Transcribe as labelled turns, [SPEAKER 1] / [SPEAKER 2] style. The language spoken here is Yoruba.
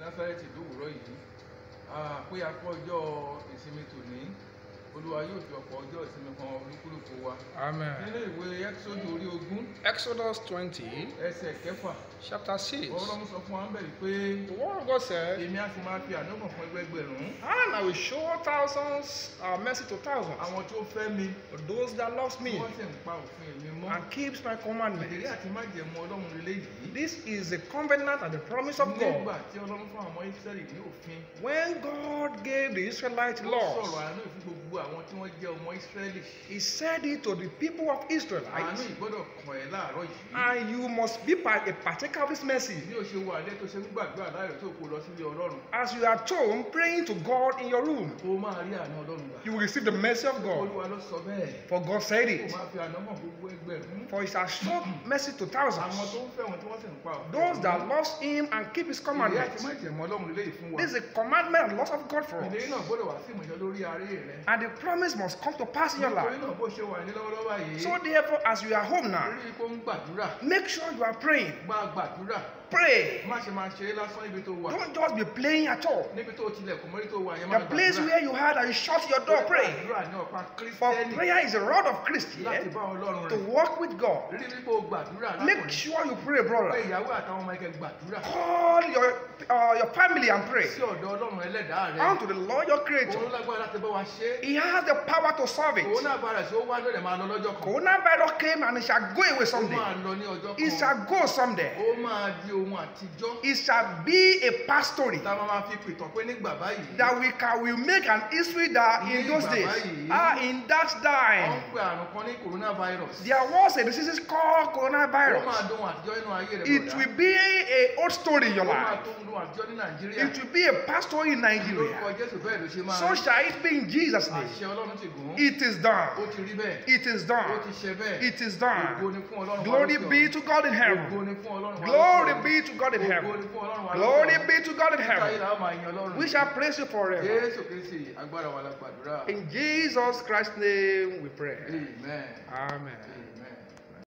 [SPEAKER 1] násárẹ́tì lówùúrọ̀ yìí Ah, pé a kọ́ ọjọ́ ìsinmi tòní olúwa yóò fi ọ̀pọ̀ ọjọ́ ìsinmi kan olúkúlùkù wa
[SPEAKER 2] Amen.
[SPEAKER 1] nínú ìwé ẹ́kísódù orí ogún
[SPEAKER 2] Exodus 20,
[SPEAKER 1] ẹsẹ̀ kẹfà
[SPEAKER 2] chapter 6.
[SPEAKER 1] ọlọ́run sọ fún wa ń bẹ̀rẹ̀ pé
[SPEAKER 2] The word of God said,
[SPEAKER 1] èmi á sì máa fi àdókàn fún ẹgbẹgbẹ̀rún
[SPEAKER 2] And I will show thousands uh, mercy to thousands,
[SPEAKER 1] àwọn tó fẹ́ mi
[SPEAKER 2] for those that loves
[SPEAKER 1] tí
[SPEAKER 2] me
[SPEAKER 1] wọ́n sì ń pa òfin mi mọ́
[SPEAKER 2] and keeps my
[SPEAKER 1] ìdílé
[SPEAKER 2] commandments.
[SPEAKER 1] àti májẹ̀mú ọlọ́run lélẹ́ yìí
[SPEAKER 2] This is the covenant and the promise of
[SPEAKER 1] nígbà
[SPEAKER 2] God.
[SPEAKER 1] tí ọlọ́run fún àwọn israẹli ní òfin
[SPEAKER 2] When God gave the Israelite
[SPEAKER 1] ó sọ̀rọ̀
[SPEAKER 2] laws,
[SPEAKER 1] àánú fún gbogbo àwọn tí wọ́n jẹ́ ọmọ israẹli
[SPEAKER 2] He said it to the people of
[SPEAKER 1] àánú
[SPEAKER 2] Israelites,
[SPEAKER 1] ìgbọ́dọ̀ kàn ẹ́ láàárọ̀ yìí
[SPEAKER 2] and you must be par- a partaker of this mercy.
[SPEAKER 1] bí o ṣe wà lẹ́ tó ṣe ń gbàdúrà láàárọ̀ tó kó lọ sílé ọlọ́run
[SPEAKER 2] As you are at home praying to God in your room,
[SPEAKER 1] kó o máa rí àánú ọlọ́run gbà
[SPEAKER 2] you will receive the mercy of God.
[SPEAKER 1] olúwa ló sọ bẹ́ẹ̀
[SPEAKER 2] For God said
[SPEAKER 1] kó o
[SPEAKER 2] it.
[SPEAKER 1] máa fi àná mọ̀ gbogbo ẹgbẹ̀rún
[SPEAKER 2] For He shall show mercy to
[SPEAKER 1] àwọn
[SPEAKER 2] thousands.
[SPEAKER 1] tó ń fẹ́ wọn tí wọ́n sì ń pa òfin
[SPEAKER 2] Those that
[SPEAKER 1] ọlọ́run.
[SPEAKER 2] loves Him and keep His
[SPEAKER 1] ìdílé àti
[SPEAKER 2] commandments.
[SPEAKER 1] májẹ̀mú ọlọ́run lélẹ́yìí fún wa
[SPEAKER 2] This is a commandment and laws of God for
[SPEAKER 1] ìdílé
[SPEAKER 2] us.
[SPEAKER 1] náà gbọ́dọ̀ wá sí ìmọ̀jọ́ lórí aré rẹ
[SPEAKER 2] And the promise must come to pass in your
[SPEAKER 1] nítorí
[SPEAKER 2] life.
[SPEAKER 1] náà bó ṣe wà ní lọ́wọ́lọ́wọ́ yìí
[SPEAKER 2] So therefore, as you are home now,
[SPEAKER 1] rí i kó ń gbàdúrà
[SPEAKER 2] make sure you are praying.
[SPEAKER 1] gbá gbàdúrà
[SPEAKER 2] Pray.
[SPEAKER 1] má ṣe máa ṣeré lásán níbi tó wà
[SPEAKER 2] Don't just be playing at all.
[SPEAKER 1] níbi tó tilẹ̀kùn mọ́rí tó wà yẹn má
[SPEAKER 2] The place where you had and you shut your door, pray.
[SPEAKER 1] gbàdúrà ní ọ̀pá
[SPEAKER 2] For
[SPEAKER 1] kírísítẹ́nì
[SPEAKER 2] prayer is a rod of
[SPEAKER 1] láti
[SPEAKER 2] Christian
[SPEAKER 1] bá ọlọ́run
[SPEAKER 2] to
[SPEAKER 1] rẹ̀
[SPEAKER 2] walk with God.
[SPEAKER 1] rí i pé o gbàdúrà
[SPEAKER 2] Make
[SPEAKER 1] lákùnrin
[SPEAKER 2] sure you pray,
[SPEAKER 1] pé
[SPEAKER 2] brother.
[SPEAKER 1] ìyàwó àtàwọn ọmọ ẹgbẹ́ gbàdúrà
[SPEAKER 2] Call your uh, your family and pray
[SPEAKER 1] sí ọ̀dọ̀ ọlọ́run ẹlẹ́dàá rẹ̀
[SPEAKER 2] unto the Lord your
[SPEAKER 1] òun
[SPEAKER 2] Creator.
[SPEAKER 1] lágbára láti bá wa ṣe é
[SPEAKER 2] He has the power to solve
[SPEAKER 1] òun
[SPEAKER 2] it.
[SPEAKER 1] náà bára sí ó wá lọ́dẹ̀ máa lọ lọ́jọ́ kan
[SPEAKER 2] Coronavirus came and it shall go away
[SPEAKER 1] ó
[SPEAKER 2] someday.
[SPEAKER 1] máa lọ ní ọjọ́
[SPEAKER 2] It
[SPEAKER 1] kan
[SPEAKER 2] shall go someday.
[SPEAKER 1] ó máa di ohun àtijọ́
[SPEAKER 2] It shall be a past story
[SPEAKER 1] tá a máa máa fi pìtàn pé nígbà báyìí
[SPEAKER 2] that we can we make an history that in those days, ah, in that
[SPEAKER 1] wọ́n ń
[SPEAKER 2] time,
[SPEAKER 1] pe àrùn kan ní coronavirus
[SPEAKER 2] there was a disease called
[SPEAKER 1] ó máa
[SPEAKER 2] coronavirus.
[SPEAKER 1] dún ohun àtijọ́ nínú ayé rẹ̀
[SPEAKER 2] It
[SPEAKER 1] bọ̀dá.
[SPEAKER 2] will be a old story in your
[SPEAKER 1] ó máa
[SPEAKER 2] life.
[SPEAKER 1] tó ń dún àtijọ́ ní nàìjíríà
[SPEAKER 2] It will be a past story in
[SPEAKER 1] lórúkọ
[SPEAKER 2] Nigeria.
[SPEAKER 1] jésù bẹ́ẹ̀ ló ṣe máa
[SPEAKER 2] So
[SPEAKER 1] rí
[SPEAKER 2] shall it be in Jesus' name.
[SPEAKER 1] àṣẹ ọlọ́run ti gùn ún
[SPEAKER 2] It is
[SPEAKER 1] ó
[SPEAKER 2] done.
[SPEAKER 1] ti rí bẹ́ẹ̀
[SPEAKER 2] It is
[SPEAKER 1] ó ti
[SPEAKER 2] done.
[SPEAKER 1] ṣe bẹ́ẹ̀
[SPEAKER 2] It is
[SPEAKER 1] ògo
[SPEAKER 2] done.
[SPEAKER 1] ni fún ọlọ́run wa
[SPEAKER 2] Glory
[SPEAKER 1] lókè
[SPEAKER 2] be
[SPEAKER 1] ọ̀run.
[SPEAKER 2] to God in
[SPEAKER 1] ògo
[SPEAKER 2] heaven.
[SPEAKER 1] ni fún ọlọ́run wa
[SPEAKER 2] Glory
[SPEAKER 1] lókè ọ̀run.
[SPEAKER 2] be to God in
[SPEAKER 1] ògo
[SPEAKER 2] heaven.
[SPEAKER 1] ni fún ọlọ́run wa
[SPEAKER 2] Glory
[SPEAKER 1] lókè ọ̀run.
[SPEAKER 2] be to God in
[SPEAKER 1] Níta yìí
[SPEAKER 2] heaven.
[SPEAKER 1] làwọn máa yan ọlọ́run
[SPEAKER 2] We shall praise you forever.
[SPEAKER 1] jésù kristi agbára wa la gbàdúrà
[SPEAKER 2] In Jesus Christ's name we pray.
[SPEAKER 1] amen
[SPEAKER 2] Amen.
[SPEAKER 1] amen.